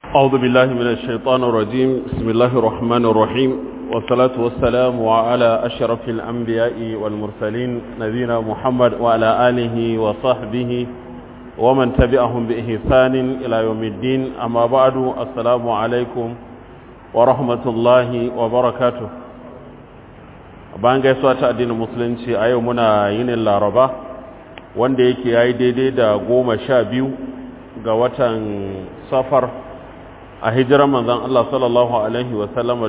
أعوذ بالله من الشيطان الرجيم بسم الله الرحمن الرحيم والصلاة والسلام على أشرف الأنبياء والمرسلين نبينا محمد وعلى آله وصحبه ومن تبعهم بإحسان إلى يوم الدين أما بعد السلام عليكم ورحمة الله وبركاته bayan gaisuwa ta addinin musulunci a yau muna yinin laraba wanda yake ya yi daidai da goma sha biyu ga watan safar a hijirar manzan Allah sallallahu Alaihi wasallama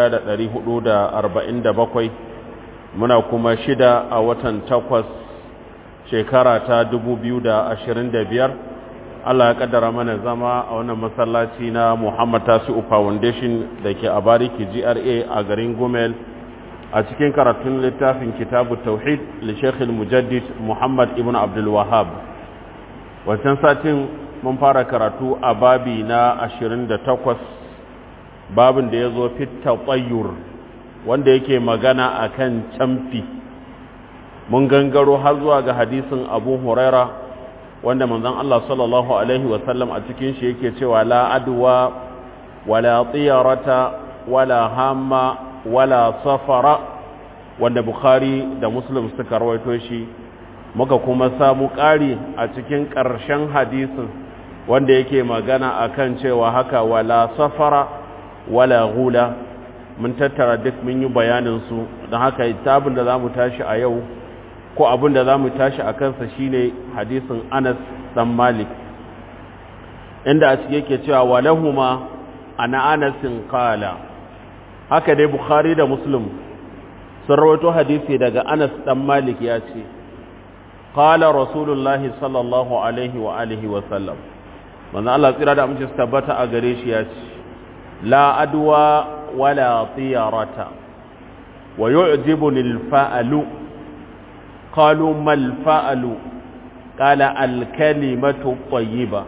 1447 muna kuma shida a watan takwas shekara ta 2025 Allah ya kaddara mana zama a wannan masallaci na Muhammad Tasi'u Foundation da ke a Bariki GRA a garin Gumel a cikin karatun littafin kitabu tauhid li Sheikh mujaddid Muhammad ibn Abdul Wahhab wancan satin mun fara karatu a babi na 28 babin da ya zo fitta tsayyur wanda yake magana a kan camfi mun gangaro har zuwa ga hadisin abu huraira wanda manzon Allah sallallahu Alaihi wasallam a cikin shi yake cewa la adwa wala tsiyarata wala hamma wala safara wanda bukhari da muslim suka rawaito shi muka kuma samu ƙari a cikin ƙarshen hadisin wanda yake magana akan cewa haka wala safara wala hula mun tattara duk mun yi bayanin su don haka tabin da zamu tashi a yau ko abin da zamu tashi a kansa shine hadisin Anas dan Malik inda a cikin yake cewa walahuma ana Anasin qala haka dai Bukhari da Muslim sun rawaito hadisi daga Anas dan Malik ya ce qala rasulullahi sallallahu alaihi wa alihi wa sallam manzo Allah tsira da amince su tabbata a gare shi ya ce la adwa wala tiyarata wa yu'jibuni al-fa'lu qalu mal fa'lu qala al-kalimatu tayyiba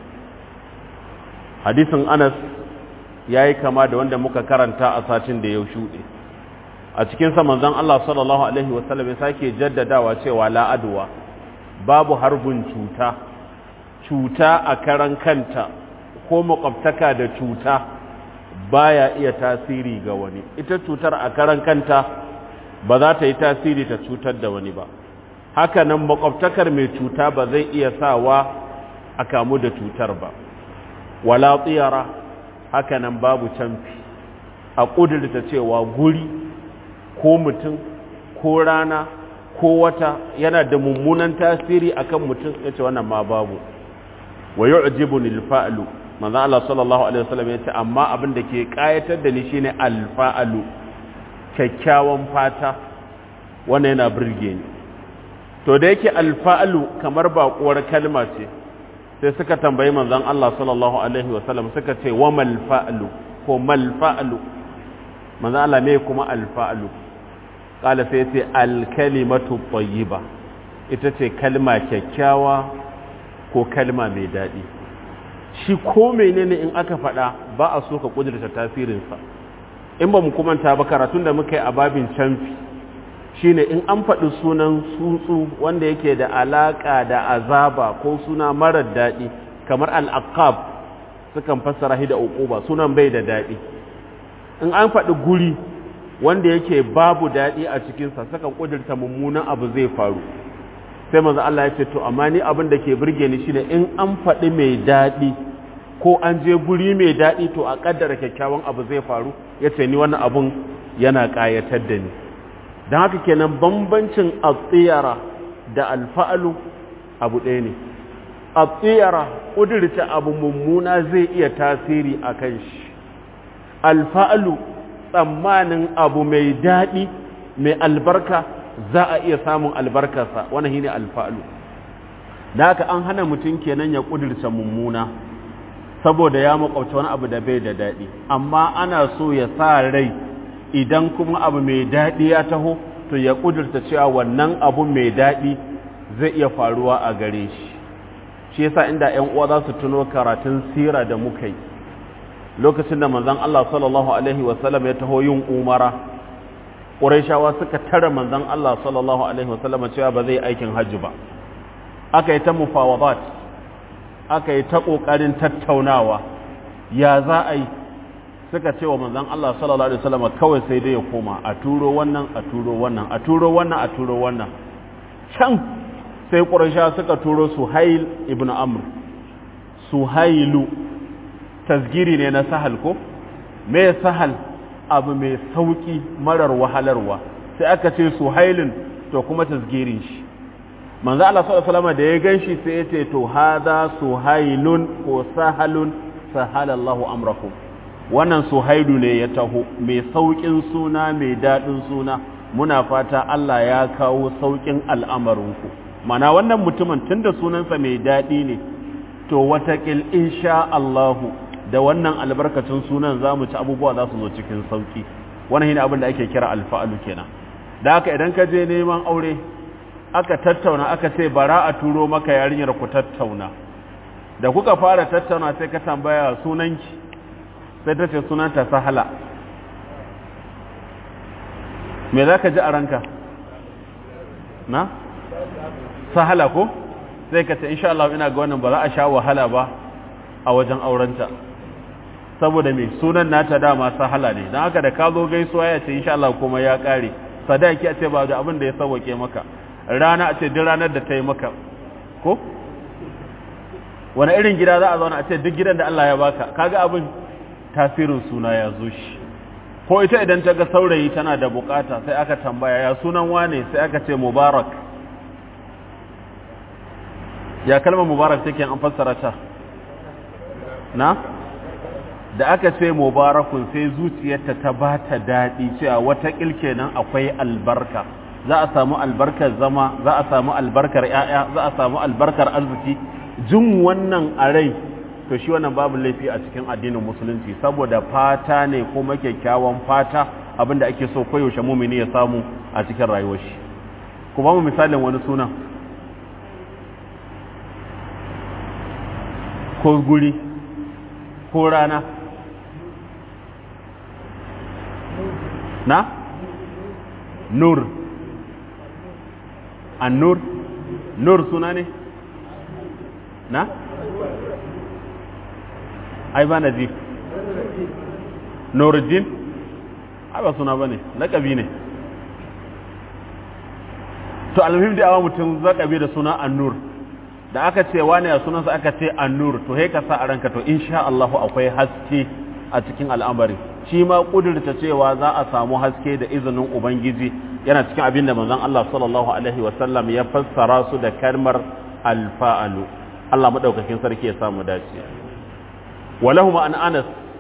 hadisin Anas yayi kama da wanda muka karanta a satin da ya shuɗe a cikin sa manzon Allah sallallahu alaihi wasallam ya sake jaddadawa cewa la adwa babu harbin cuta cuta a karan kanta ko makwabtaka da cuta baya iya tasiri ga wani ita cutar a karan kanta ba za ta yi tasiri ta cutar da wani ba haka nan makwabtakar mai cuta ba zai iya sawa a kamu da cutar ba wala tsiyara haka nan babu canfi a ƙudurta cewa guri ko mutum ko rana ko wata yana da mummunan tasiri akan mutum ya ce wannan ma babu wa yu'jibuni al-fa'lu manzo Allah sallallahu alaihi wasallam yace amma abin da ke kayatar da ni shine al-fa'lu kyakkyawan fata wannan yana burge ni to da yake al-fa'lu kamar baƙuwar kalma ce sai suka tambayi manzon Allah sallallahu alaihi wasallam suka ce wa mal fa'lu ko mal fa'lu manzo Allah me kuma al-fa'lu qala sai yace al-kalimatu tayyiba ita ce kalma kyakkyawa ko kalma mai daɗi shi ko menene in aka faɗa ba a so ka ƙudurta tasirinsa in ba mu kumanta ba karatun da muka yi a babin canfi shine in an faɗi sunan tsuntsu wanda yake da alaƙa da azaba ko suna marar daɗi kamar al'aqab sukan fassara shi da uquba sunan bai da daɗi in an faɗi guri wanda yake babu daɗi a cikinsa sukan ƙudurta mummunan abu zai faru sai manzo Allah ya ce to amma ni abin da ke burge ni shine in an faɗi mai daɗi ko an je guri mai daɗi to a kaddara kyakkyawan abu zai faru ya ce ni wannan abun yana ƙayatar da ni don haka kenan bambancin atsiyara da alfa'alu abu ɗaya ne atsiyara ƙudurta abu mummuna zai iya tasiri a kan shi alfa'alu tsammanin abu mai daɗi mai albarka za a iya samun albarkarsa wannan shine alfa'lu da haka an hana mutum kenan ya kudirce mummuna saboda ya makwabta wani abu da bai da daɗi amma ana so ya sa rai idan kuma abu mai daɗi ya taho to ya kudirta cewa wannan abu mai daɗi zai iya faruwa a gare shi shi yasa inda ƴan uwa za su tuno karatun sira da muka yi lokacin da manzon Allah sallallahu alaihi wasallam ya taho yin umara ƙuraishawa suka tara manzon Allah sallallahu alaihi wasallam cewa ba zai aikin hajji ba aka yi ta mufawadat aka yi ta ƙoƙarin tattaunawa ya za a yi suka ce wa manzan Allah sallallahu alaihi wasallam kawai sai dai ya koma a turo wannan a turo wannan a turo wannan a turo wannan can sai quraysha suka turo suhail ibn amr suhailu tasgiri ne na sahal ko me sahal abu mai sauki marar wahalarwa sai aka ce suhailin to kuma tasgirin shi manzo Allah sallallahu alaihi wasallam da ya ganshi sai ya ce to hada suhailun ko sahalun sahalallahu amrakum wannan suhaidu ne ya taho mai saukin suna mai dadin suna muna fata Allah ya kawo saukin al'amarinku mana wannan mutumin tunda sunansa mai dadi ne to watakil insha Allahu da wannan albarkacin sunan za mu ci abubuwa za su zo cikin sauki wannan shine abin da ake kira alfa'alu kenan da haka idan ka je neman aure aka tattauna aka ce bara a turo maka yarinyar ku tattauna da kuka fara tattauna sai ka tambaya sunanki sai ta ce sunanta sahala me za ka ji a ranka na sahala ko sai ka ce insha Allah ina ga wannan ba za a sha wahala ba a wajen aurenta saboda mai sunan nata dama sahala ne don haka da ka zo gaisuwa ya ce insha Allah kuma ya kare sadaki a ce ba da abin da ya sauwake maka rana a ce duk ranar da ta yi maka ko wani irin gida za a zauna a ce duk gidan da Allah ya baka kaga abin tasirin suna ya zo shi ko ita idan ta ga saurayi tana da bukata sai aka tambaya ya sunan wane sai aka ce mubarak ya kalmar mubarak take an fassara ta na da aka ce mubarakun sai zuciyarta ta ba ta daɗi cewa wata kenan akwai albarka za a samu albarkar zama za a samu albarkar ‘ya'ya za a samu albarkar arziki jin wannan a rai to shi wannan babu laifi a cikin addinin musulunci saboda fata ne kuma kyakkyawan fata abinda ake so koyaushe mumini ya samu a cikin rayuwar shi kuma mu misalin wani suna ko guri ko rana na nur annur nur suna ne na ai ba na ji nuruddin ai ba suna ba ne laƙabi ne to alhamdu da awa mutum zaƙabi da suna annur da aka ce wane a sunansa aka ce annur to ka sa a ranka to insha Allah akwai haske a cikin al'amari shi ma kudurta cewa za a samu haske da izinin ubangiji yana cikin abin da manzon Allah sallallahu alaihi wasallam ya fassara su da kalmar alfa'alu Allah madaukakin sarki ya samu dace walahuma an Anas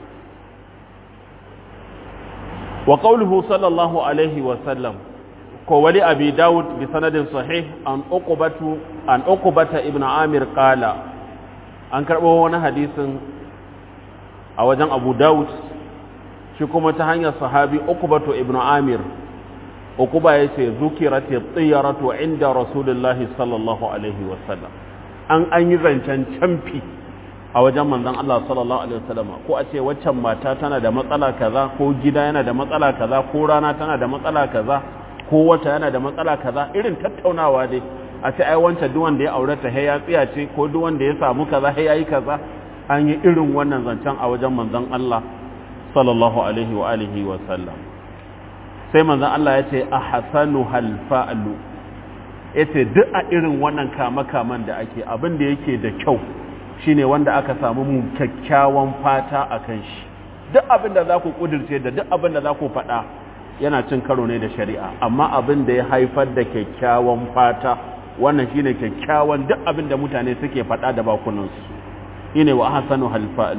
wa qawluhu sallallahu alaihi wasallam ko wali abi daud bi sanadin sahih an uqbatu an uqbata ibn amir qala an karbo wani hadisin a wajen abu daud shi kuma ta hanyar sahabi uqbatu ibn amir uquba yace zukirati tiyaratu inda rasulullahi sallallahu alaihi wasallam an an yi zancen camfi a wajen manzon Allah sallallahu alaihi wasallam ko a ce waccan mata tana da matsala kaza ko gida yana da matsala kaza ko rana tana da matsala kaza ko wata yana da matsala kaza irin tattaunawa dai a ce ai wancan duk wanda ya aure ta ya tsiya ce ko duk wanda ya samu kaza ya yi kaza an yi irin wannan zancen a wajen manzon Allah sallallahu alaihi wa alihi wa sallam sai manzon Allah ya ce ahsanu hal fa'lu yace duk a irin wannan kama kaman da ake abin da yake da kyau shine wanda aka samu mu kyakkyawan fata akan shi duk abin da za ku kudirce da duk abin da za ku faɗa yana cin karo ne da shari'a amma abin da ya haifar da kyakkyawan fata wannan shine kyakkyawan duk abin da mutane suke faɗa da bakunansu shine wa hasanu halfa'lu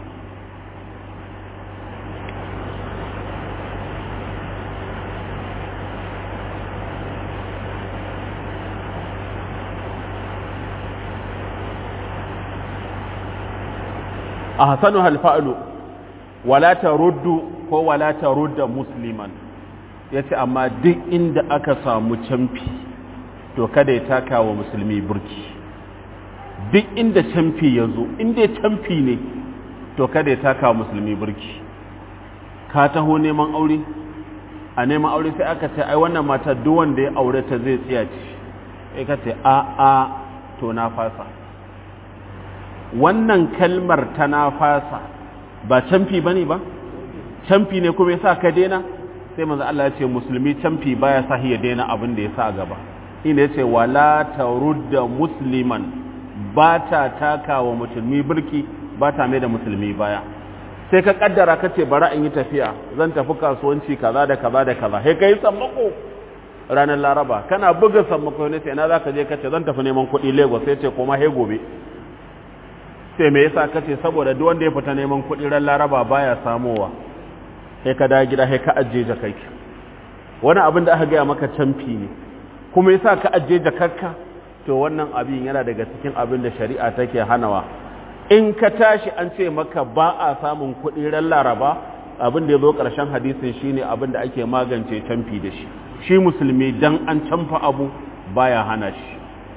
ahsanu halfa'lu wala taruddu ko wala tarudda musliman yace amma duk inda aka samu camfi to kada ya taka wa musulmi burki duk inda camfi yazo inda camfi ne to kada ya taka wa musulmi burki ka taho neman aure a neman aure sai aka ce ai wannan mata duk wanda ya aure ta zai tsiya ce sai ka ce a a to na fasa wannan kalmar ta na fasa ba camfi bane ba camfi ne kuma yasa ka daina sai manzo Allah ya ce musulmi camfi baya sa ya daina abin da ya sa a gaba ina yace wala tarudda musliman ba ta taka wa musulmi birki ba ta mai da musulmi baya sai ka kaddara ka ce bari in yi tafiya zan tafi kasuwanci kaza da kaza da kaza sai kai sammako ranar laraba kana buga sammako ne sai na za ka je ka ce zan tafi neman kuɗi lagos sai ce koma he gobe sai me yasa ka ce saboda duk wanda ya fita neman kuɗi ran laraba baya samowa sai ka da gida sai ka ajiye jakarki wani abin da aka gaya maka canfi ne kuma yasa ka ajiye jakarka to wannan abin yana daga cikin abin da shari'a take hanawa in ka tashi an ce maka ba a samun kuɗi ran laraba abin da ya zo ƙarshen hadisin shine abin da ake magance canfi da shi shi musulmi dan an canfa abu baya hana shi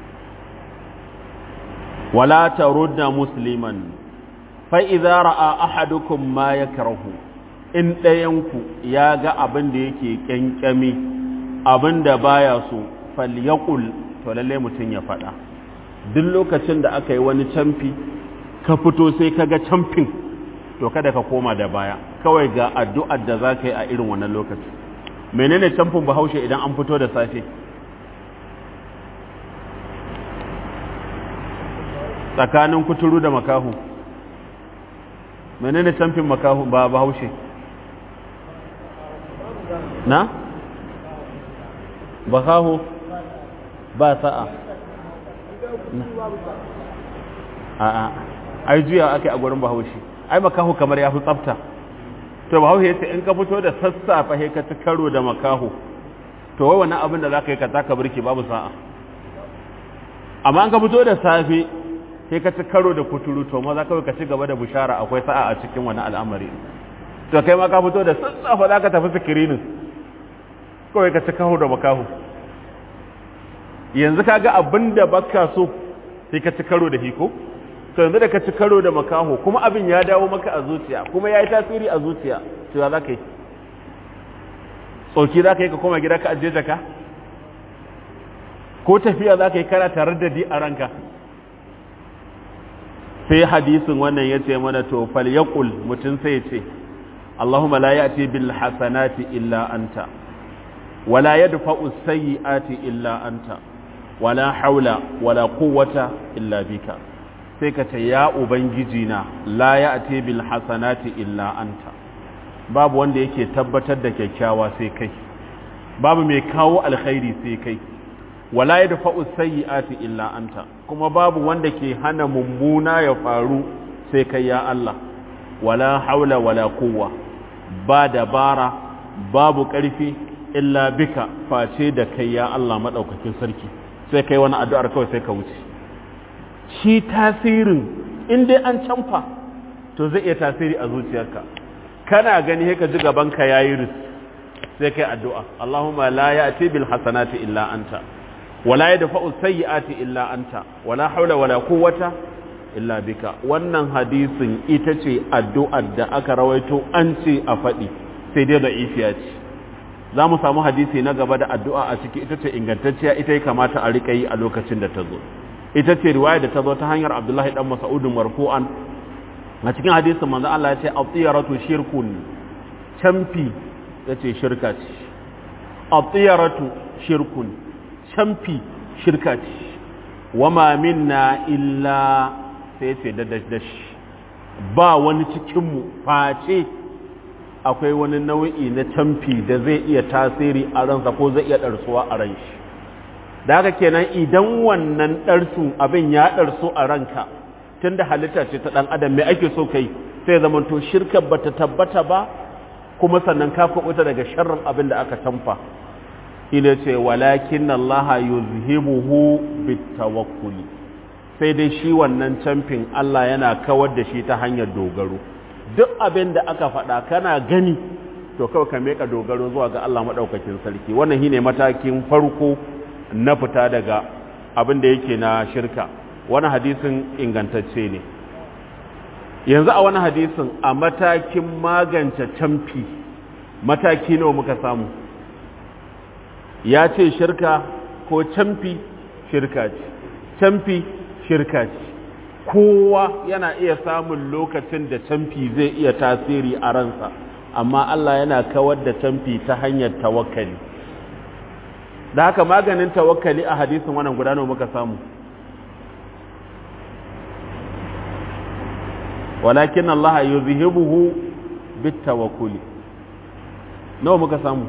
wala tarudda musliman fa idza ra'a ahadukum ma yakrahu in ɗayanku ya ga abin da yake kyankyami abin da baya so falyaqul to lalle mutum ya faɗa duk lokacin da aka yi wani camfi ka fito sai ka ga camfin to kada ka koma da baya kawai ga addu'ar da za ka yi a irin wannan lokaci menene camfin bahaushe idan an fito da safe tsakanin kuturu da makahu menene camfin makahu ba bahaushe na bakahu ba sa'a a'a ai juya ake a gurin bahaushe ai makaho kamar ya fi tsafta to bahaushe ya ce in ka fito da sassafe he ka ci karo da makaho to wai wannan abin da za ka yi ka taka birki babu sa'a amma an ka fito da safe he ka ci karo da kuturu to maza kawai ka ci gaba da bushara akwai sa'a a cikin wani al'amari to kai ma ka fito da sassafe za ka tafi sikirinin kawai ka ci karo da makaho yanzu ka ga abin da baka so sai ka ci karo da hiko to yanzu da ka ci karo da makaho kuma abin ya dawo maka a zuciya kuma ya yi tasiri a zuciya cewa za ka yi tsoki za ka yi ka koma gida ka ajiye jaka ko tafiya za ka yi kana tare da di a ranka sai hadisin wannan ya ce mana to fal yaqul mutum sai ya ce Allahumma la ya'ti bil hasanati illa anta wala yadfa'u sayyi'ati illa anta wala haula wala quwwata illa bika sai ka ce ya ubangiji na la ya'ti bil hasanati illa anta babu wanda yake tabbatar da kyakkyawa sai kai babu mai kawo alkhairi sai kai wala yadfa'u sayyi'ati illa anta kuma babu wanda ke hana mummuna ya faru sai kai ya Allah wala haula wala quwwa ba dabara babu ƙarfi illa bika face da kai ya Allah madaukakin sarki sai kai wani addu'ar kawai sai ka wuce shi tasirin in dai an canfa to zai iya tasiri a zuciyarka kana gani ka ji gabanka yayi ris sai kai addu'a Allahumma la ya'ti bil hasanati illa anta wala yadfa'u sayyi'ati illa anta wala haula wala quwwata illa bika wannan hadisin ita ce addu'ar da aka rawaito an ce a faɗi sai dai da ifiya ce za mu samu hadisi na gaba da addu'a a ciki ita ce ingantacciya ita ya kamata a riƙa yi a lokacin da ta zo ita ce riwaya da ta zo ta hanyar abdullahi dan mas'udin marfu'an a cikin hadisin manzo Allah ya ce atiyaratu shirkun camfi yace shirka ce atiyaratu shirkun camfi shirka ce wama minna illa sai ce da dash ba wani cikin mu face akwai wani nau'i na camfi da zai iya tasiri a ransa ko zai iya ɗarsuwa a ran shi da haka kenan idan wannan ɗarsun abin ya ɗarsu a ranka tun da halitta ce ta ɗan adam mai ake so kai sai zama to shirka ba ta tabbata ba kuma sannan ka kuɓuta daga sharrin abin da aka tamfa ina ce walakin Allah yuzhibuhu bitawakkuli sai dai shi wannan camfin Allah yana kawar da shi ta hanyar dogaro duk abin da aka faɗa kana gani to kawai ka meka dogaro zuwa ga Allah maɗaukakin sarki wannan shine matakin farko na fita daga abin da yake na shirka wani hadisin ingantacce ne yanzu a wani hadisin a matakin magance camfi mataki nawa muka samu ya ce shirka ko camfi shirka ce camfi shirka ce kowa yana iya samun lokacin da camfi zai iya tasiri a ransa amma Allah yana kawar da camfi ta hanyar tawakkali da haka maganin tawakkali a hadisin wannan guda nawa muka samu walakin Allah yuzhibuhu bitawakkuli nawa muka samu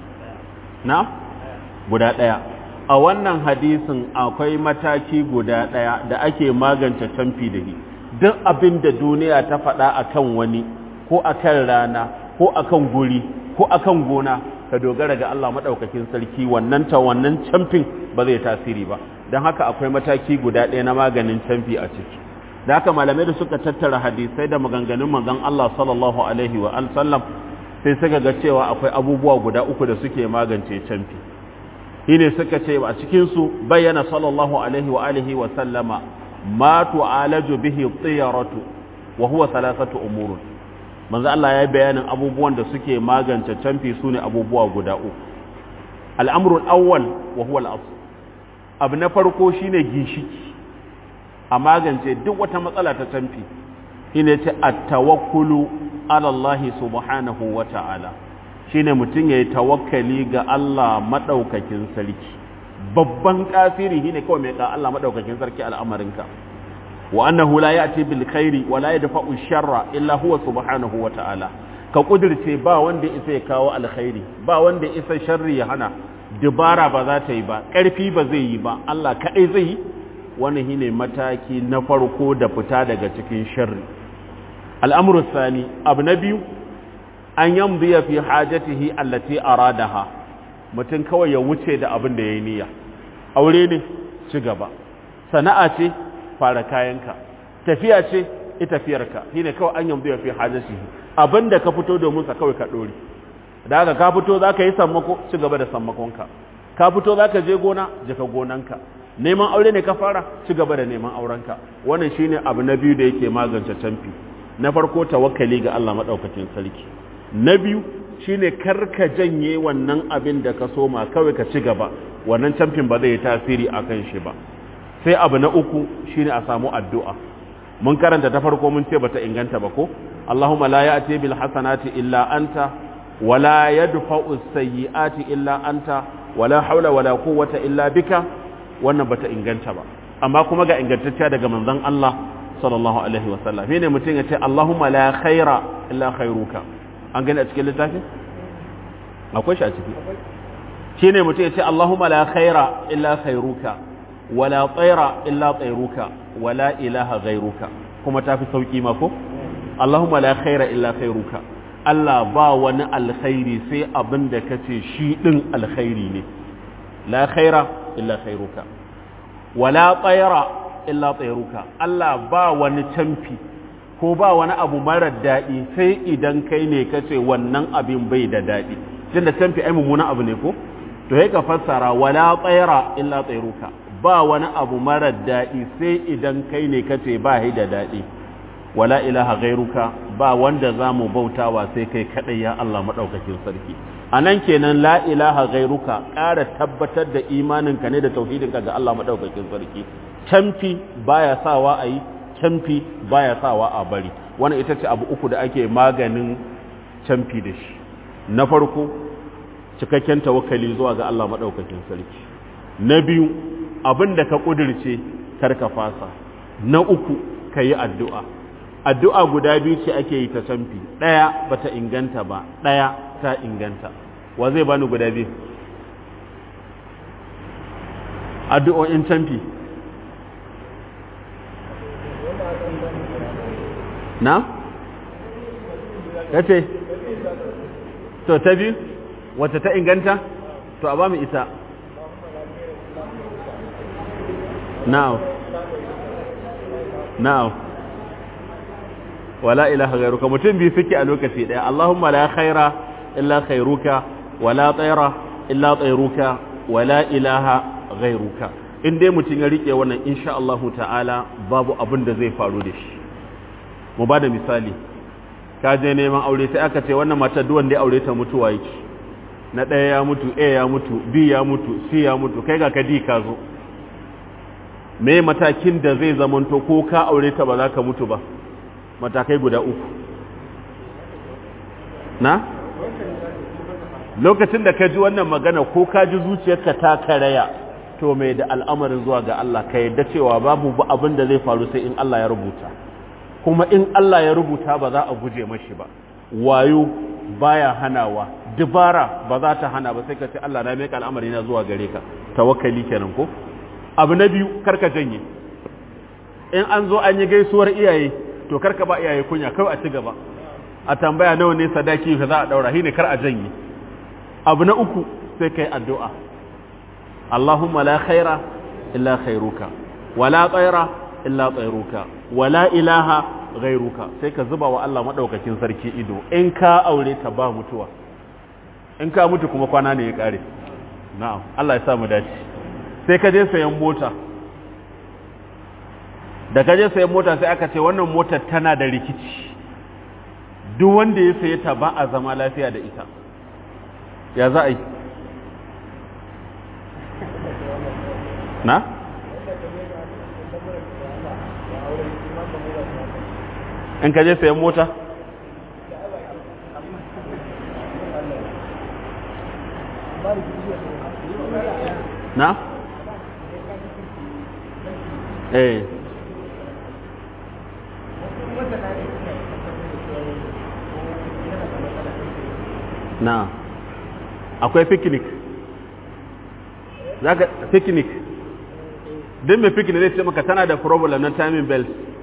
na guda daya a wannan hadisin akwai mataki guda daya da ake magance tamfi da shi duk abin da duniya ta faɗa akan wani ko akan rana ko akan guri ko akan gona ka dogara ga Allah madaukakin sarki wannan ta wannan camfin ba zai tasiri ba don haka akwai mataki guda ɗaya na maganin camfi a ciki da haka malamai da suka tattara hadisai da maganganun manzon Allah sallallahu alaihi wa sallam sai suka ga cewa akwai abubuwa guda uku da suke magance camfi shine suka ce a cikin su bayyana sallallahu alaihi wa alihi wa sallama ma tu'alaju bihi tiyaratu wa huwa thalathatu umurun manzo Allah ya bayanin abubuwan da suke magance camfi sune abubuwa guda uku al'amrul awwal wa huwa al-asl abu na farko shine ginshiki a magance duk wata matsala ta camfi shine ce at-tawakkulu ala Allah subhanahu wa ta'ala shine mutum yayi tawakkali ga Allah madaukakin sarki babban kafiri shine kawai mai ka Allah madaukakin sarki al'amarinka wa annahu la ya'ti bil khairi wa la yadfa'u sharra illa huwa subhanahu wa ta'ala ka kudirce ba wanda isa ya kawo alkhairi ba wanda isa sharri ya hana dubara ba za ta yi ba ƙarfi ba zai yi ba Allah kaɗai zai yi wani shine mataki na farko da fita daga cikin sharri al'amuru sani abu na biyu an yambiya fi hajatihi allati aradaha mutum kawai ya wuce da abin da ya yi niyya aure ne ci gaba sana'a ce fara kayanka tafiya ce ita tafiyarka shine kawai an yambiya fi hajatihi abin da ka fito domin sa kawai ka ɗori da haka ka fito za ka yi sammako ci gaba da sammakonka ka fito za ka je gona je ka gonanka neman aure ne ka fara ci gaba da neman aurenka wannan shine abu na biyu da yake magance canfi na farko tawakkali ga Allah madaukakin sarki na biyu shine karka janye wannan abin da ka soma kawai ka ci gaba wannan canfin ba zai yi tasiri akan shi ba sai abu na uku shine a samu addu'a mun karanta ta farko mun ce bata inganta ba ko Allahumma la ya'ti bil hasanati illa anta ولا يدفع السيئات إلا أنت ولا حول ولا قوة إلا بك wannan bata inganta ba amma kuma ga ingantacciya daga manzon Allah sallallahu alaihi wasallam ne mutum ya ce Allahumma la khaira illa khairuka an gani a cikin littafin akwai shi a ciki shine mutum ya ce Allahumma la khaira illa khairuka wala tsaira illa tsairuka wala ilaha ghairuka kuma tafi sauki ma ko Allahumma la khaira illa khairuka Allah ba wani alkhairi sai abin da ka ce shi ɗin alkhairi ne, la khaira illa khairuka, wala tsayara illa tsayaruka, Allah ba wani camfi ko ba wani abu marar daɗi sai idan kai ne ka ce wannan abin bai da daɗi, tun da camfi ai mummunan abu ne ko? To ya ka fassara wala tsayara illa tsayaruka, ba wani abu marar daɗi sai idan kai ne ka ce ba da daɗi. wala ilaha gairuka ba wanda za mu bautawa sai kai kaɗai ya Allah maɗaukakin sarki a nan kenan la ilaha gairuka ƙara tabbatar da imaninka ne da tauhidinka ga Allah maɗaukakin sarki camfi baya sawa a yi camfi baya sawa a bari wannan ita ce abu uku da ake maganin camfi da shi na farko cikakken tawakkali zuwa ga Allah maɗaukakin sarki na biyu abin da ka ƙudirce kar ka fasa na uku ka yi addu'a addu'a guda biyu ce ake yi ta canfi ɗaya ba ta inganta ba ɗaya ta inganta wa zai bani guda biyu addu'o'in canfi na? ya ce to ta biyu wata ta inganta to a ba mu ita now now wala ilaha ghairuka mutum biyu suke a lokaci daya Allahumma la khaira illa khairuka wala tsaira illa tsairuka wala ilaha ghairuka in dai mutum ya rike wannan insha Allah ta'ala babu abin da zai faru da shi mu ba da misali ka je neman aure sai aka ce wannan matar duk wanda ya aure ta mutuwa yake na ɗaya ya mutu A ya mutu B ya mutu C ya mutu kai ga ka D ka zo me matakin da zai zamanto ko ka aure ta ba za ka mutu ba matakai guda uku na lokacin da ka ji wannan magana ko ka ji zuciyarka ta karaya to mai da al'amarin zuwa ga Allah ka yadda cewa babu abin da zai faru sai in Allah ya rubuta kuma in Allah ya rubuta ba za a guje mashi ba wayo baya hanawa dubara ba za ta hana ba sai ka ce Allah na mai al'amari na zuwa gare ka tawakkali kenan ko abu na biyu karka janye in an zo an yi gaisuwar iyaye to karka ba iyaye kunya kawai a ci gaba a tambaya nawa ne sadaki ka za a daura shine kar a janye abu na uku sai kai addu'a Allahumma la khaira illa khairuka wala tsaira illa tsairuka wala ilaha ghairuka sai ka zuba wa Allah madaukakin sarki ido in ka aure ta ba mutuwa in ka mutu kuma kwana ne ya kare na'am Allah ya sa mu dace sai ka je sayan mota da ka je sayan mota sai aka ce wannan motar tana da rikici duk wanda ya saye ta ba a zama lafiya da ita ya za a yi na? in ka je sayan mota? na? eh na akwai picnic za ka picnic din mai picnic zai ce maka tana da problem na timing belt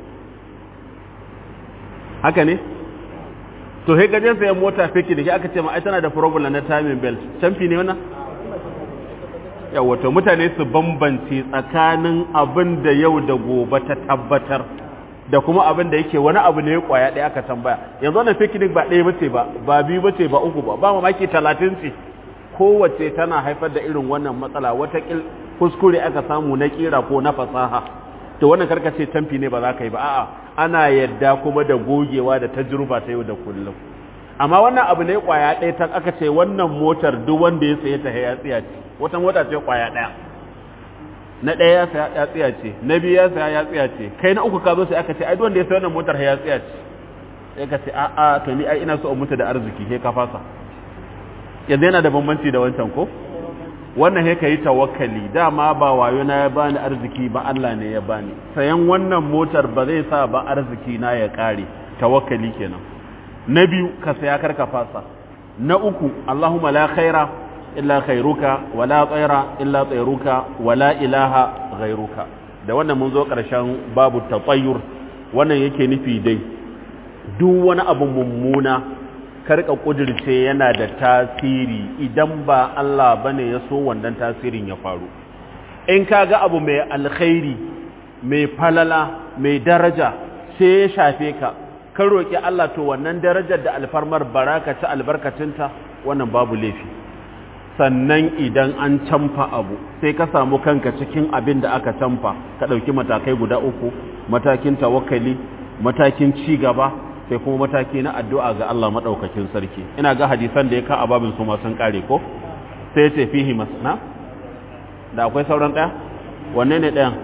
haka ne to sai gajen sayan mota picnic aka ce ma ai tana da problem na timing belt canfi ne wannan yawato mutane su bambance tsakanin abin da yau da gobe ta tabbatar da kuma abin da yake wani abu ne kwaya ɗaya aka tambaya yanzu wannan picnic ba ɗaya bace ba ba biyu bace ba uku ba ba mamaki talatin ce kowace tana haifar da irin wannan matsala wata kuskure aka samu na kira ko na fasaha to wannan karkace tamfi ne ba za ka yi ba a'a ana yadda kuma da gogewa da tajruba ta yau da kullum amma wannan abu ne kwaya ɗaya ta aka ce wannan motar duk wanda ya saye ta ya tsiya ce wata mota ce kwaya ɗaya na ɗaya ya saya ya tsiya ce na biyu ya saya ya tsiya ce kai na uku ka zo sai aka ce ai duk wanda ya sayi wannan motar ya tsiya ce sai ka ce a'a to ni ai ina so in mutu da arziki sai ka fasa yanzu yana da bambanci da wancan ko wannan sai ka yi tawakkali dama ba wayo na ya bani arziki ba Allah ne ya bani sayan wannan motar ba zai sa ba arziki na ya kare tawakkali kenan na biyu ka saya karka fasa na uku Allahumma la khaira illa khairuka wala tsaira illa tsairuka wala ilaha ghairuka da wannan mun zo karshen babu tatayyur wannan yake nufi dai duk wani abu mummuna karka kudirce yana da tasiri idan ba Allah bane ya so wannan tasirin ya faru in ka ga abu mai alkhairi mai falala mai daraja sai ya shafe ka ka roƙi Allah to wannan darajar da alfarmar baraka ta albarkacinta wannan babu laifi sannan idan an camfa abu sai ka samu kanka cikin abin da aka camfa ka ɗauki matakai guda uku matakin tawakkali matakin ci gaba sai kuma mataki na addu'a ga Allah maɗaukakin sarki ina ga hadisan da ya ka a babin su masu ƙare ko sai ya ce fihi masana da akwai sauran ɗaya wanne ne ɗayan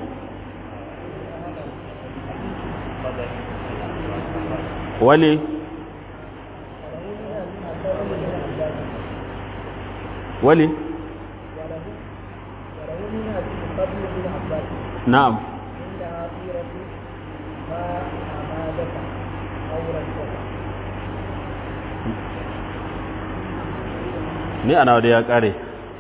wale wale na'am ni ana da ya kare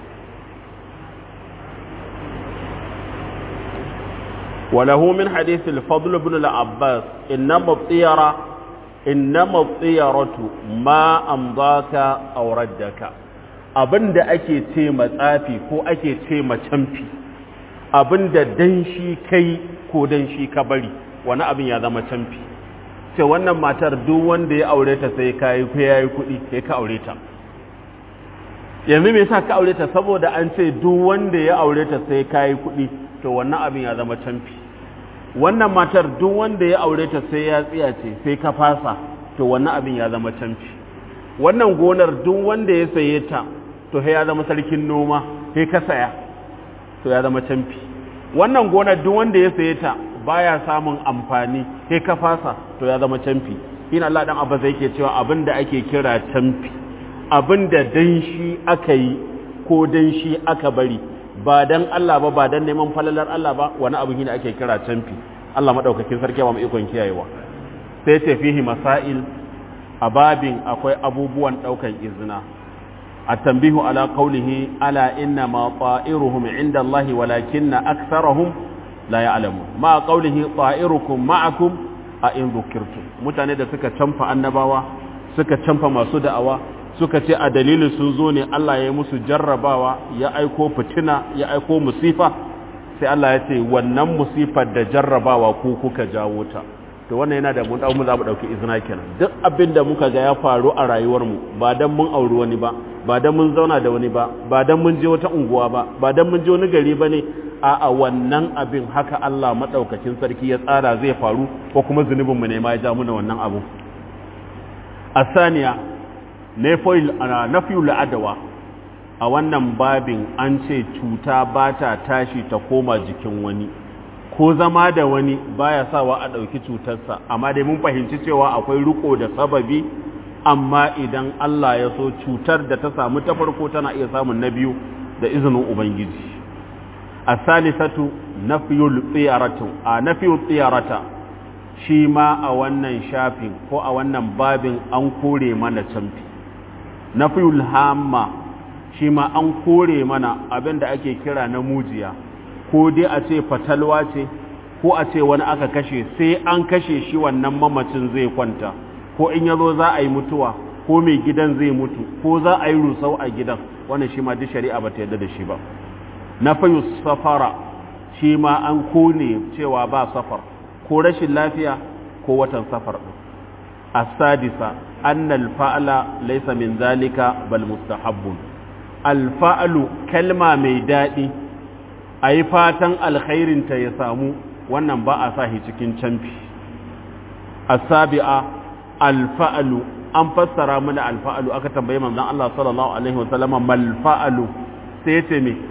وله من حديث الفضل بن العباس إنما الطيرة إنما الطيرة ما أمضاك أو ردك abin da ake ce matsafi ko ake ce camfi abin da dan shi kai ko dan shi ka bari wani abin ya zama camfi ce wannan matar duk wanda ya aure ta sai ka yi ko ya yi kuɗi sai ka aure ta yanzu me yasa ka aure ta saboda an ce duk wanda ya aure ta sai ka yi kuɗi to wannan abin ya zama camfi wannan matar duk wanda ya aure ta sai ya tsiya ce sai ka fasa to wannan abin ya zama camfi wannan gonar duk wanda ya saye ta to sai ya zama sarkin noma sai ka saya to ya zama camfi wannan gonar duk wanda ya saye ta baya samun amfani sai ka fasa to ya zama canfi ina Allah dan abba zai ke cewa abinda ake kira canfi abinda dan shi aka yi ko dan shi aka bari ba dan Allah ba ba dan neman falalar Allah ba wani abu ne ake kira canfi Allah madaukakin sarki ba mu ikon kiyayewa sai ce fihi masail a babin akwai abubuwan daukan izina التنبيه على قوله ألا إنما طائرهم عند الله ولكن أكثرهم لا يعلمون ما قوله طائركم معكم أئن ذكرتم mutane da suka canfa annabawa suka canfa masu da'awa suka ce a dalilin sun zo ne Allah ya yi musu jarrabawa ya aiko fitina ya aiko musifa sai Allah ya ce wannan musifar da jarrabawa ku kuka jawo ta to wannan yana da mun dau mu za mu dauki izina kenan duk abin da muka ga ya faru a rayuwar mu ba dan mun auri wani ba ba dan mun zauna da wani ba ba dan mun je wata unguwa ba ba dan mun je wani gari bane a a wannan abin haka Allah madaukakin sarki ya tsara zai faru ko kuma zunubin mu ne ma ya ja mu wannan abu asaniya nafiyul nafiyul adawa a wannan babin an ce cuta ba ta tashi ta koma jikin wani ko zama da wani baya sawa a ɗauki cutarsa amma dai mun fahimci cewa akwai riko da sababi amma idan Allah ya so cutar da ta samu ta farko tana iya samun na biyu da izinin ubangiji a salisatu nafiyul tsiyaratu a nafiyul tsiyarata shi ma a wannan shafin ko a wannan babin an kore mana camfi nafiyul hamma shi ma an kore mana abin da ake kira na mujiya ko dai a ce fatalwa ce ko a ce wani aka kashe sai an kashe shi wannan mamacin zai kwanta ko in yazo za a yi mutuwa ko mai gidan zai mutu ko za a yi rusau a gidan wannan shi ma duk shari'a ba ta yarda da shi ba na fayu safara shi ma an kone cewa ba safar ko rashin lafiya ko watan safar din as-sadisa anna al-fa'la laysa min zalika bal mustahabbun al-fa'lu kalma mai dadi ayi fatan alkhairin ta ya samu wannan ba a sa shi cikin canfi as-sabi'a al-fa'lu an fassara mana al-fa'lu aka tambaye manzon Allah sallallahu alaihi wasallama mal fa'lu sai ce me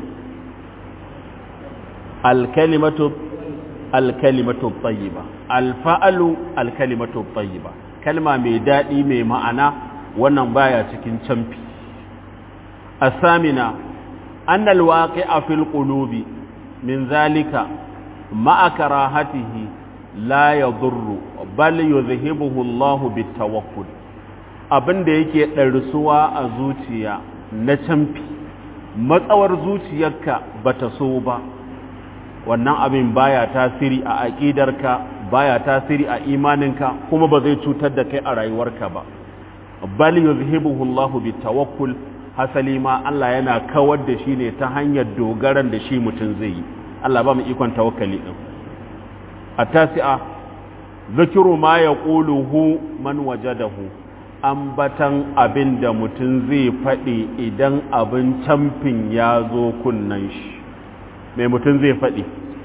al-kalimatu al-kalimatu tayyiba al-fa'lu al-kalimatu tayyiba kalma mai dadi mai ma'ana wannan baya cikin canfi as-samina anna al-waqi'a fil qulubi min zalika ma'a karahatihi la yadurru bal yuzhibuhu Allahu bitawakkul abinda yake ɗarsuwa a zuciya na camfi matsawar zuciyarka bata so ba wannan abin baya tasiri a aƙidarka baya tasiri a imaninka kuma ba zai cutar da kai a rayuwarka ba bal yuzhibuhu Allahu bitawakkul hasali ma Allah yana kawar da shi ne ta hanyar dogaran da shi mutum zai yi Allah ba mu ikon tawakkali din a tasi'a zikiru ma ya ƙuluhu man wajadahu ambatan abin da mutum zai faɗi idan abin camfin ya zo kunnan shi mai mutum zai faɗi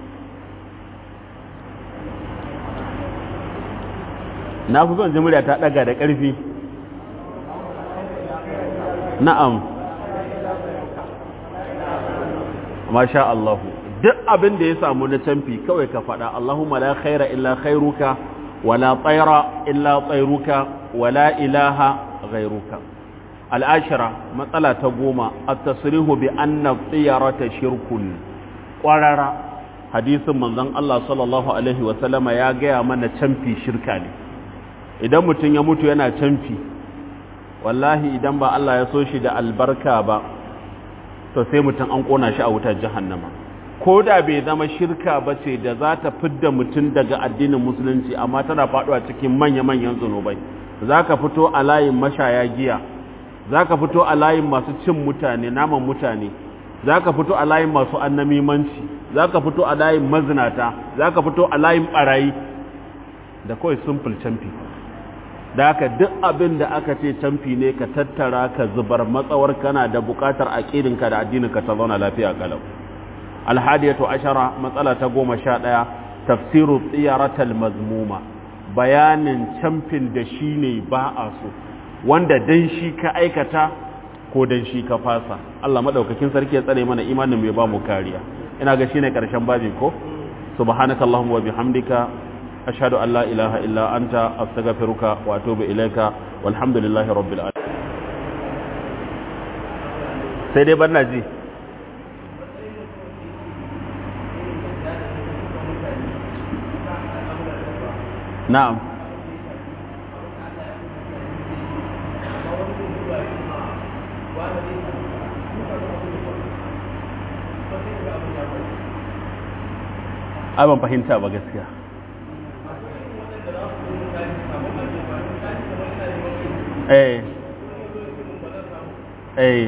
na fi son jimuriya ta ɗaga da ƙarfi na'am masha Allahu duk abin da ya samu na canfi kawai ka faɗa Allahumma la khaira illa khairuka wala tsaira illa tsairuka wala ilaha ghairuka al'ashira matsala ta goma at-tasrihu bi anna tsiyarata shirkun ƙwarara hadisin manzon Allah sallallahu alaihi wa sallama ya gaya mana canfi shirka ne idan mutum ya mutu yana canfi wallahi idan ba Allah ya so shi da albarka ba to sai mutum an kona shi a wutar jahannama ko da bai zama shirka ba ce da za ta fidda mutum daga addinin musulunci amma tana faɗuwa cikin manya-manyan zunubai za ka fito a layin mashaya giya za ka fito a layin masu cin mutane naman mutane za ka fito a layin masu annamimanci za ka fito a layin mazinata za ka fito a layin ɓarayi da kawai simple camfi da haka duk abin da aka ce camfi ne ka tattara ka zubar matsawar kana da buƙatar aƙidinka da addininka ta zauna lafiya kalau alhadiyatu ashara matsala ta goma sha ɗaya tafsiru tsiyaratal mazmuma bayanin camfin da shi ne ba a so wanda dan shi ka aikata ko dan shi ka fasa Allah madaukakin sarki ya tsare mana imanin mai ba mu kariya ina ga shine karshen babi ko subhanakallahumma wa bihamdika ashhadu an la ilaha illa anta astaghfiruka wa atubu ilaika walhamdulillahi rabbil alamin sai dai banna ji na'am ai ban fahimta ba gaskiya eh eh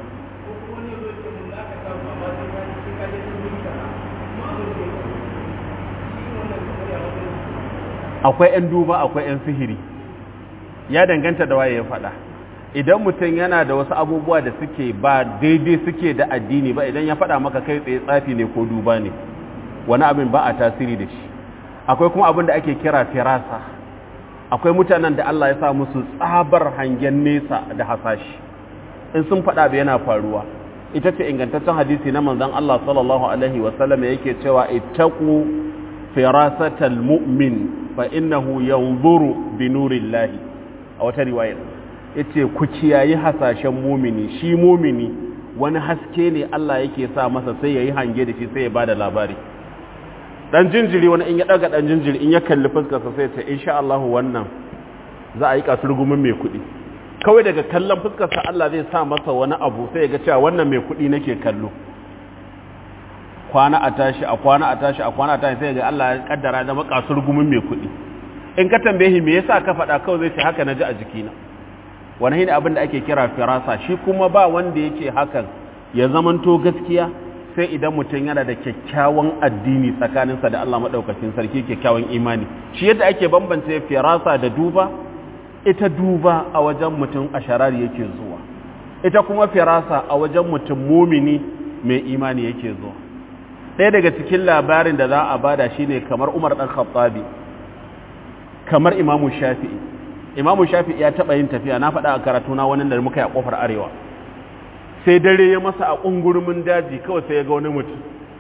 akwai 'yan duba akwai 'yan sihiri ya danganta da waye ya faɗa idan mutum yana da wasu abubuwa da suke ba daidai suke da addini ba idan ya faɗa maka kai tsaye tsafi ne ko duba ne wani abin ba a tasiri da shi akwai kuma abin da ake kira firasa akwai mutanen da Allah ya sa musu tsabar hangen nesa da hasashi in sun faɗa ba yana faruwa ita ce ingantaccen hadisi na manzon Allah sallallahu alaihi wasallam yake cewa ittaqu firasatal mu'min fa innahu yanzuru bi nurillahi a wata riwaya yace ku kiyayi hasashen mumini shi mumini wani haske ne Allah yake sa masa sai yayi hange da shi sai ya bada labari dan jinjiri wani in ya daga dan jinjiri in ya kalli fuskarsa sai ya ce insha Allah wannan za a yi kasurgumin mai kuɗi kawai daga kallon fuskarsa Allah zai sa masa wani abu sai ya ga cewa wannan mai kuɗi nake kallo kwana a tashi a kwana a tashi a kwana a tashi sai ga Allah ya kaddara da makasur gumin mai kuɗi in ka tambaye me yasa ka faɗa kawai zai ce haka naji a jikina wani shine abin da ake kira firasa shi kuma ba wanda yake hakan ya zamanto gaskiya sai idan mutum yana da kyakkyawan addini tsakaninsa da Allah madaukakin sarki kyakkyawan imani shi yadda ake bambance firasa da duba ita duba a wajen mutum a sharari yake zuwa ita kuma firasa a wajen mutum mumini mai imani yake zuwa ɗaya daga cikin labarin da za a bada shine kamar Umar ɗan Khattabi kamar Imamu Shafi'i Imamu Shafi'i ya taɓa yin tafiya na faɗa a karatu na wani da muka yi a ƙofar arewa sai dare ya masa a ƙungurumin daji kawai sai ya ga wani mutum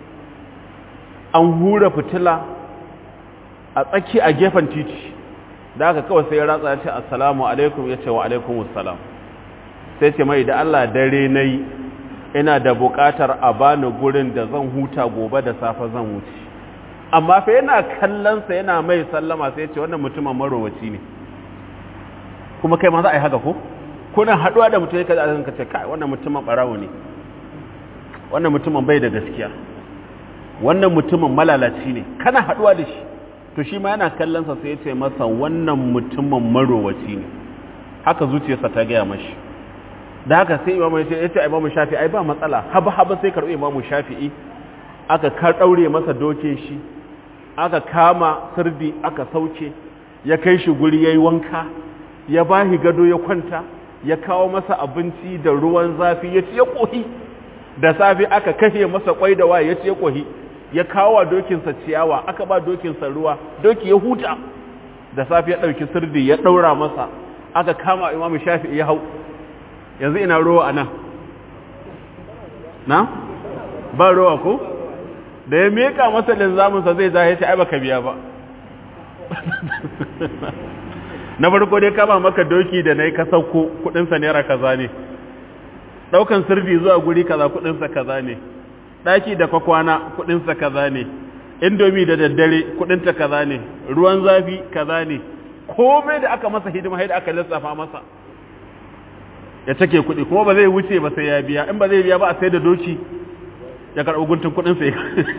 an hura fitila a tsaki a gefen titi da aka kawai sai ya ratsa ya ce assalamu alaikum ya ce wa alaikum assalam sai ce mai da Allah dare na yi ina da buƙatar a bani gurin da zan huta gobe da safe zan wuce amma fa yana kallonsa yana mai sallama sai ce wannan mutumin marowaci ne kuma kai ma za a yi haka ko kuna haɗuwa da mutum ka zai ka ce kai wannan mutumin ɓarawo ne wannan mutumin bai da gaskiya wannan mutumin malalaci ne kana haɗuwa da shi to shi ma yana kallonsa sai ya ce masa wannan mutumin marowaci ne haka zuciyarsa ta gaya mashi da haka sai imamu ya ce ya ce imamu shafi'i ai ba matsala haba haba sai karɓi imamu shafi'i aka ka ɗaure masa dokin shi aka kama sirdi aka sauke ya kai shi guri ya yi wanka ya bahi gado ya kwanta ya kawo masa abinci da ruwan zafi ya ci ya ƙohi da safe aka kashe masa kwai da waye ya ci ya ƙohi ya kawo wa dokinsa ciyawa aka ba dokinsa ruwa doki ya huta da safe ya ɗauki sirdi ya ɗaura masa aka kama imamu shafi'i ya hau yanzu ina ruwa a nan na ba ruwa ko da ya meka masa linzaminsa zai za ya ce ai baka biya ba na farko dai kama maka doki da na yi ka sauko kudinsa naira kaza ne daukan sirdi zuwa guri kaza kudinsa kaza ne daki da kwakwana kudinsa kaza ne indomi da daddare kudinta kaza ne ruwan zafi kaza ne komai da aka masa hidima haida aka lissafa masa ya take kuɗi kuma ba zai wuce ba sai ya biya in ba zai biya ba a sai da doki ya karɓi guntun kuɗin sai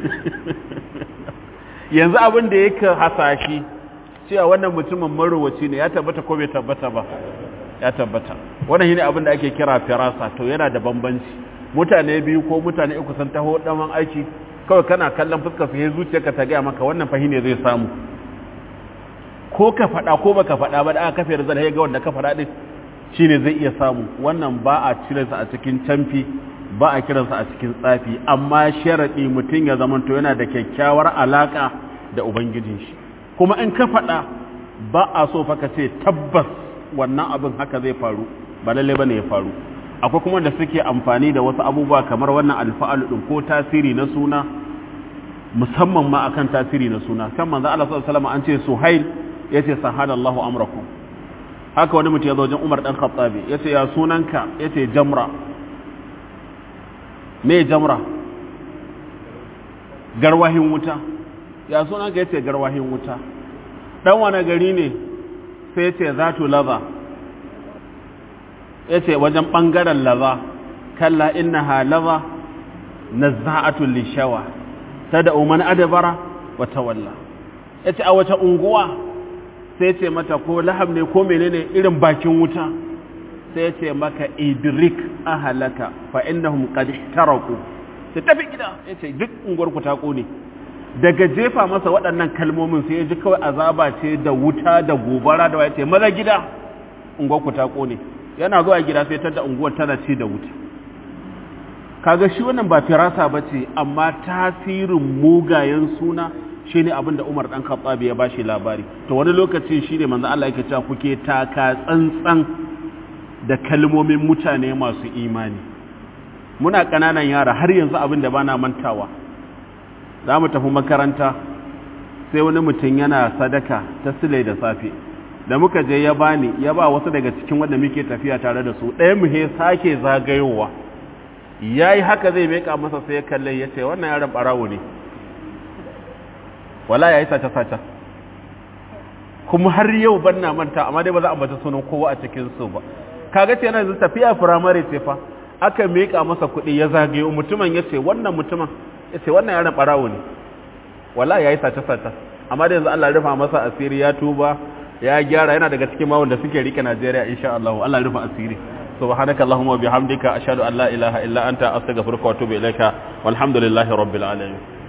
yanzu abin da yake hasashi cewa wannan mutumin marowaci ne ya tabbata ko bai tabbata ba ya tabbata wannan shine abin da ake kira firasa to yana da bambanci mutane biyu ko mutane uku sun taho daman aiki kawai kana kallon fuskar su sai zuciyarka ta gaya maka wannan fahine zai samu ko ka faɗa ko baka faɗa ba da aka kafe da zai ga wanda ka faɗa din shine zai iya samu wannan ba a cirensa a cikin camfi ba a kiransa a cikin tsafi amma sharaɗi mutum ya zamanto yana da kyakkyawar alaƙa da ubangijin shi kuma in ka faɗa ba a so fa ka ce tabbas wannan abin haka zai faru ba lalle bane ya faru akwai kuma da suke amfani da wasu abubuwa kamar wannan alfa'alu din ko tasiri na suna musamman ma akan tasiri na suna kan manzo Allah sallallahu alaihi wasallam an ce suhail yace sahadallahu amrakum haka wani mutum ya zo wajen Umar dan Khattabi yace ya sunanka yace jamra me jamra garwahin wuta ya sunanka yace garwahin wuta dan wani gari ne sai yace zatu laza yace wajen bangaren laza kalla innaha laza nazza'atul lishawa tad'u man adbara wa tawalla yace a wace unguwa sai ce mata ko lahab ne ko menene irin bakin wuta sai ce maka idrik ahalaka fa innahum qad ihtaraku sai tafi gida yace duk unguwar ku ta kone daga jefa masa waɗannan kalmomin sai ya ji kawai azaba ce da wuta da gobara da yace maza gida unguwar ku ta kone yana zuwa gida sai tada unguwar tana ci da wuta kaga shi wannan ba firasa bace amma tasirin mugayen suna shine abin da Umar dan Khattab ya bashi labari to wani lokaci shine manzo Allah yake cewa kuke taka tsantsan da kalmomin mutane masu imani muna kananan yara har yanzu abin da bana mantawa za mu tafi makaranta sai wani mutum yana sadaka ta sile da safe da muka je ya bani ya ba wasu daga cikin wanda muke tafiya tare da su ɗaya mu he sake zagayowa yayi haka zai meka masa sai ya kalle ya ce wannan yaron barawo ne wala ya yi sace-sace kuma har yau ban na manta amma dai ba za a bata sunan kowa a cikin su ba kaga ce yana yanzu tafiya firamare ce fa aka miƙa masa kuɗi ya zagayo mutumin ya ce wannan mutumin ya ce wannan yaron ɓarawo ne wala ya yi sace-sace amma da yanzu Allah rufa masa asiri ya tuba ya gyara yana daga cikin mawun da suke rike Najeriya insha Allah Allah rufa asiri subhanaka allahumma bihamdika ashhadu an la ilaha illa anta astaghfiruka wa atubu ilaika walhamdulillahi rabbil alamin